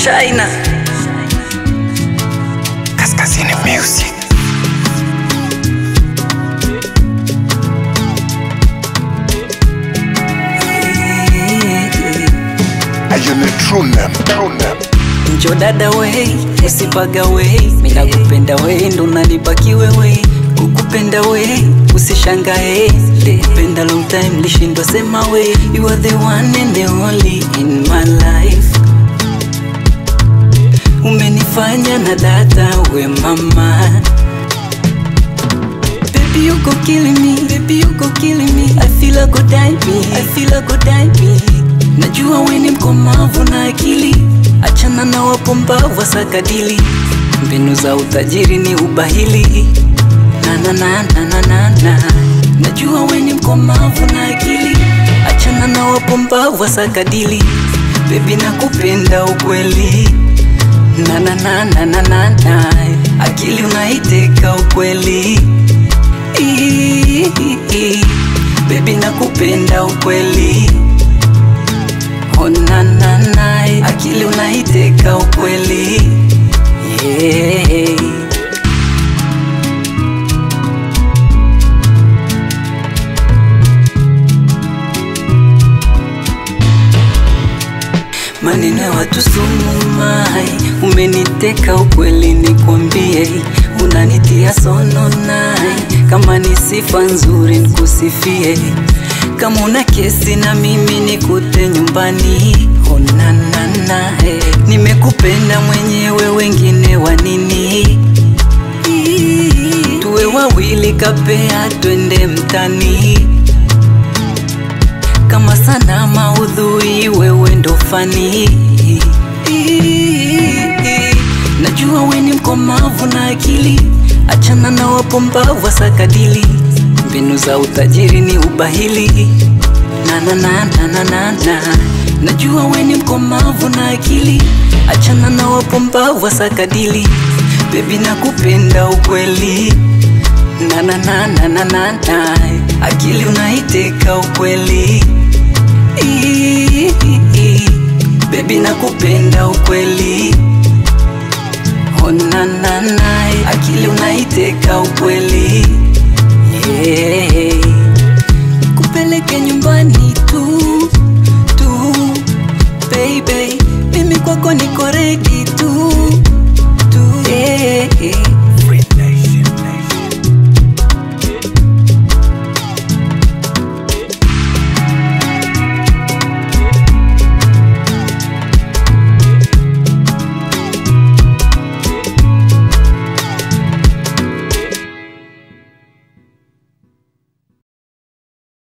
China Kaskazini Music. Ayune true name, true name. njo dada wei usipaga wei minakupenda wei ndo nalibaki wewe kukupenda wei usishangae likupenda long time lishindwa sema wei you are the one and the only in my life umenifanya na dada we mama Baby, you go killing me. Baby, you go killing me. I feel a go die me. I feel a go die me. Najua we ni mkomavu na akili, achana na wapumbavu wasakadili. Mbinu za utajiri ni ubahili. Na na na na na na na. Najua we ni mkomavu na akili, achana na wapumbavu wasakadili. Baby, nakupenda ukweli. Na na na na na na na. Akili unaiteka ukweli. Ii, Baby nakupenda ukweli onanana akili unaiteka ukweli yeah. maneno ya watu sumu mai umeniteka ukweli nikwambie unanitia sono nai kama ni sifa nzuri nikusifie kama una kesi na mimi nikute nyumbani onanana eh. nimekupenda mwenyewe wengine wa nini tuwe wawili kapea twende mtani kama sana maudhui wewe ndo fani najua we ni mkomavu na akili achana na wapumbavu wasakadili mbinu za utajiri ni ubahili na na na na na na na najua we ni mkomavu na akili achana na wapumbavu wasakadili bebi nakupenda ukweli na na na na na na na akili unaiteka ukweli